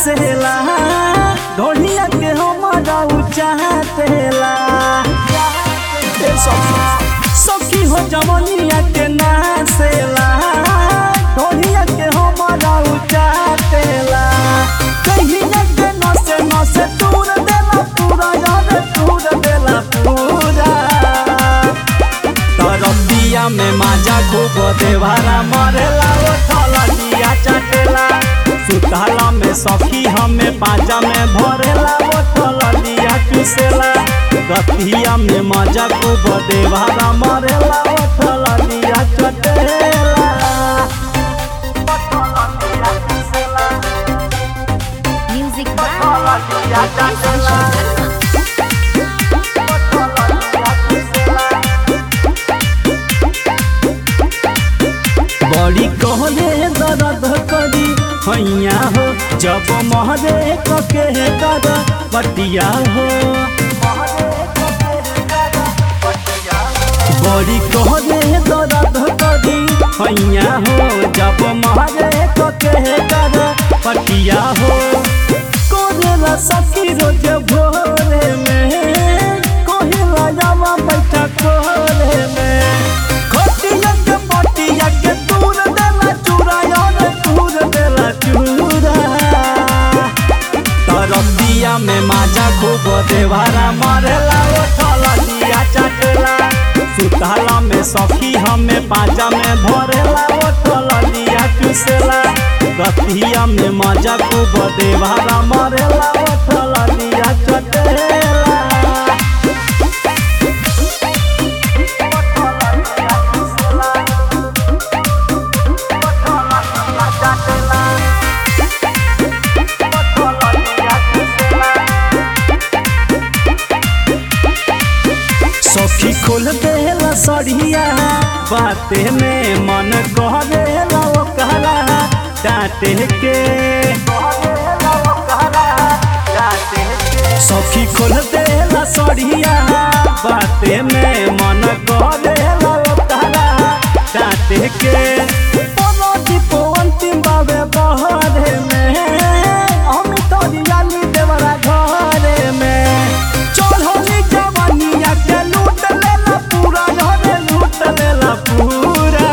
नासेला ढोलिया के हमारा चाहतेला ए सखी सखी हो जवनिया के नासेला ढोलिया के हमारा चाहतेला कहिया के नसे नसे तूर देला पूरा यार तूर देला पूरा तरबिया में माजा खूब देवारा मरेला वो थलनिया चटेला सुताला में सखी हमें पाजा में भरेला वो थलनिया चुसेला रतिया में मजा खूब देवारा मरेला वो थलनिया चटेला Music by Nitesh Sharma. बड़ी कहले दर्द करी हैया हो जब महरे कके कर पटिया हो बड़ी कहले दर्द करी हैया हो जब महरे कके कर पटिया हो कोरेला सखी रोज भोरे में कोहिला जावा बैठा कोरे में खोटिया के पटिया के दूर देला चूरा यार दूर देला चूरा तरबिया में माजा खूब देवारा मारेला वो थलनिया चटेला सुताला में सखी हमें पाजा में भरेला वो थलनिया चुसेला रतिया में मजा खूब देवारा मारेला वो थलनिया चटेला सखी खोल देला सड़िया बाते में मन कह देला ओकरा डांटे के सखी खोल देला सड़िया बाते में मन कह देला ओकरा डांटे के पलटी पवंती बाबे बहरे में हम तोरी याली देवरा घरे में चढ़ोली जवानिया के लूट लेला पूरा घरे लूट लेला पूरा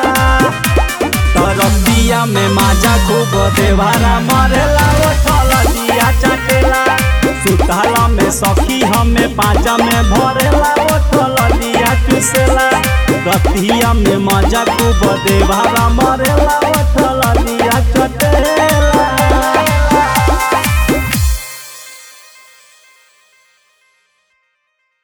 तरबिया में माजा खूब देवारा मरेला वो थलनिया चटेला सुताला में सखी हमें पाजा में भरेला वो थलनिया चुसेला रतिया में मजा खूब देवारा मरेला वो